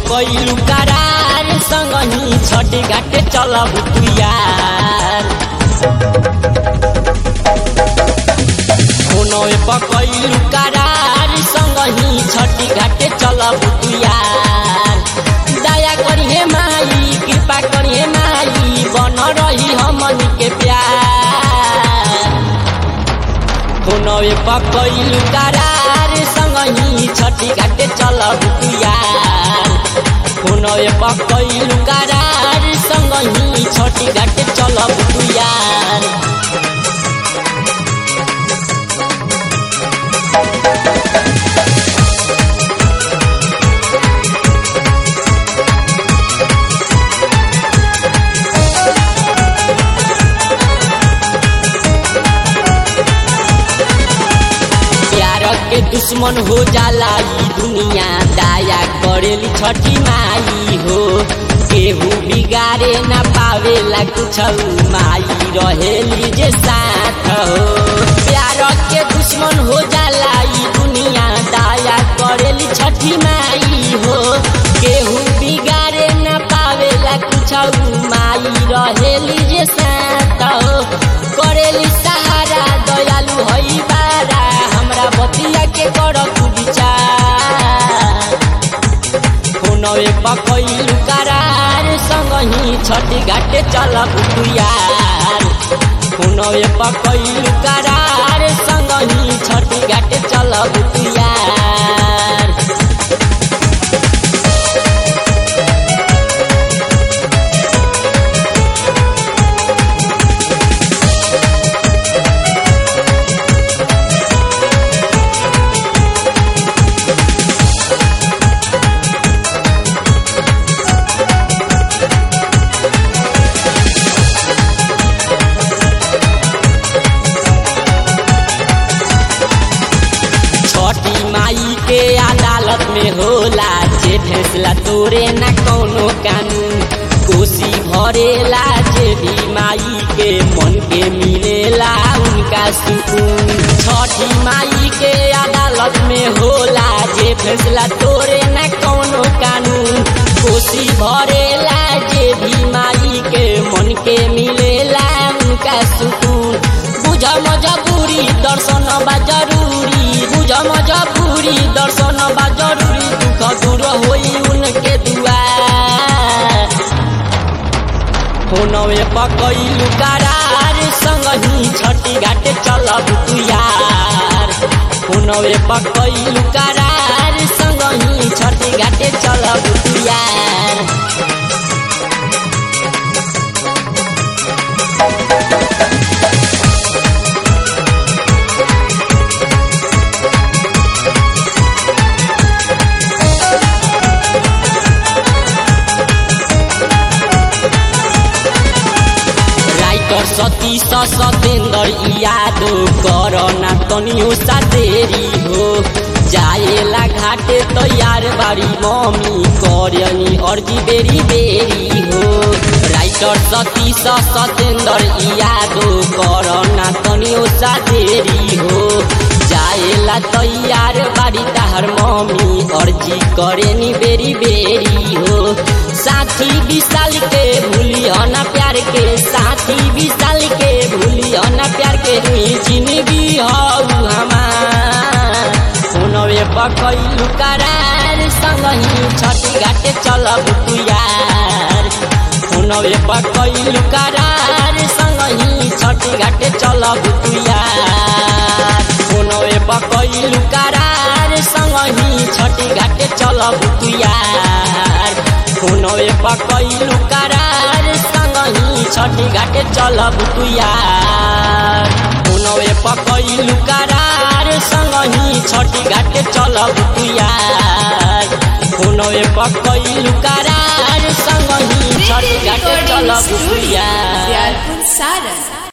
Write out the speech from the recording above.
पकैलू करार संगही छठ घाटे चलब तू यार फोनवे पकैलू करार संगही छठ घाटे चलब तू यार दया करिहे माई कृपा करिहे माई बन रही हमनी के प्यार फोनवे पकैलू करार संगही छठी घाटे चलब तू यार फोनवे पकैलू करार संगही छठी घाटे चलब तू यार प्यार के दुश्मन हो जाला ई दुनिया दाया करेली छठी माई हो केहू बिगाड़े न पावेला कुछ माई रहेली जे साथ हो प्यार के दुश्मन हो जाला ई दुनिया दाया करेली छठी माई हो केहू बिगाड़े न पावेला कुछ माई रहेली जे साथ हो करेली सहारा दयालु हई बारा हमरा बतिया के कर तू विचार फोनवे पकैलू करार संगही छठी घाटे चलब तू यार फोनवे पकैलू करार संगही छठी घाटे चलब तू यार छठी माई के अदालत में होला जे फैसला तोरे न कौनो कानून कोसी भरेला जे भी माई के मन के मिलेला उनका सुकून छठी माई के अदालत में होला जे फैसला तोरे न कौनो कानून कोसी भरेला जे भी माई के मन के मिलेला उनका सुकून बुझ मजबूरी दर्शन बा जरूरी बुझ मजबूरी दर्शन बा जरूरी दुख दूर होई उनके दुआर फोनवे पकैलू करार संगही छठी घाटे चलब तू यार फोनवे पकैलू करार संगही छठी घाटे चलब तू यार राइटर सतीश सतेन्द्र यादव कर ना तनियो सा देरी हो जाएला घाटे तैयार बारी मम्मी करनी अर्जी बेरी बेरी हो राइटर सतीश सतेन्द्र यादव कर ना तनियो सा देरी हो जाएला तैयार बारी ताहर मम्मी अर्जी करेनी बेरी बेरी हो साथी विशाल के भूली ना प्यार के साथी विशाल के भूली ना प्यार के हुई जिंदगी हऊ हमार फोनवे पकैलू करार संगही छठी घाटे चलब तू यार फोनवे पकैलू करार संगही छठी घाटे चलब तू यार फोनवे पकैलू करार संगही छठी घाटे चलब तू यार फोनवे पकैलू करार संगही छठी घाटे चलब तू यार फोनवे पकैलू करार संगही छठी घाटे चलब तू यार फोनवे पकैलू करार संग